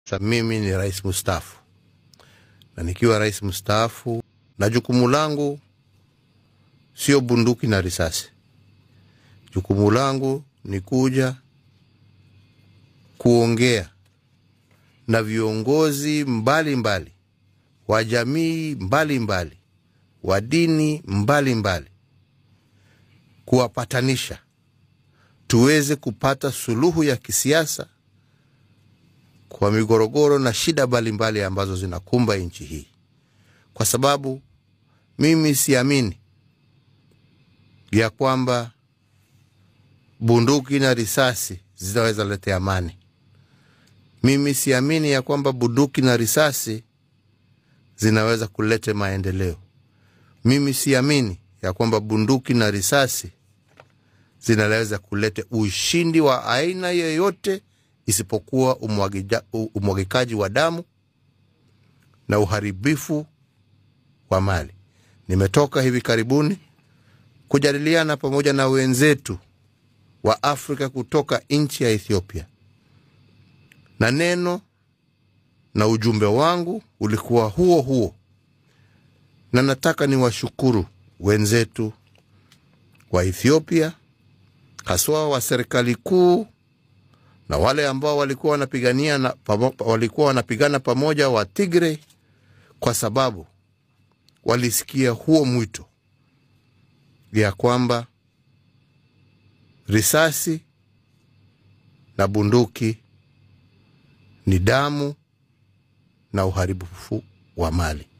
Sa mimi ni rais mstaafu, na nikiwa rais mstaafu, na jukumu langu sio bunduki na risasi. Jukumu langu ni kuja kuongea na viongozi mbalimbali mbali, wa jamii mbalimbali mbali, wa dini mbalimbali mbali, kuwapatanisha tuweze kupata suluhu ya kisiasa kwa migorogoro na shida mbalimbali ambazo zinakumba nchi hii, kwa sababu mimi siamini ya kwamba bunduki na risasi zinaweza letea amani. Mimi siamini ya kwamba bunduki na risasi zinaweza kuleta maendeleo. Mimi siamini ya kwamba bunduki na risasi zinaweza kuleta ushindi wa aina yoyote isipokuwa umwagikaji wa damu na uharibifu wa mali. Nimetoka hivi karibuni kujadiliana pamoja na wenzetu wa Afrika kutoka nchi ya Ethiopia, na neno na ujumbe wangu ulikuwa huo huo, na nataka niwashukuru wenzetu wa Ethiopia, haswa wa serikali kuu na wale ambao walikuwa wanapigania na, pamo, walikuwa wanapigana pamoja wa Tigray, kwa sababu walisikia huo mwito ya kwamba risasi na bunduki ni damu na uharibifu wa mali.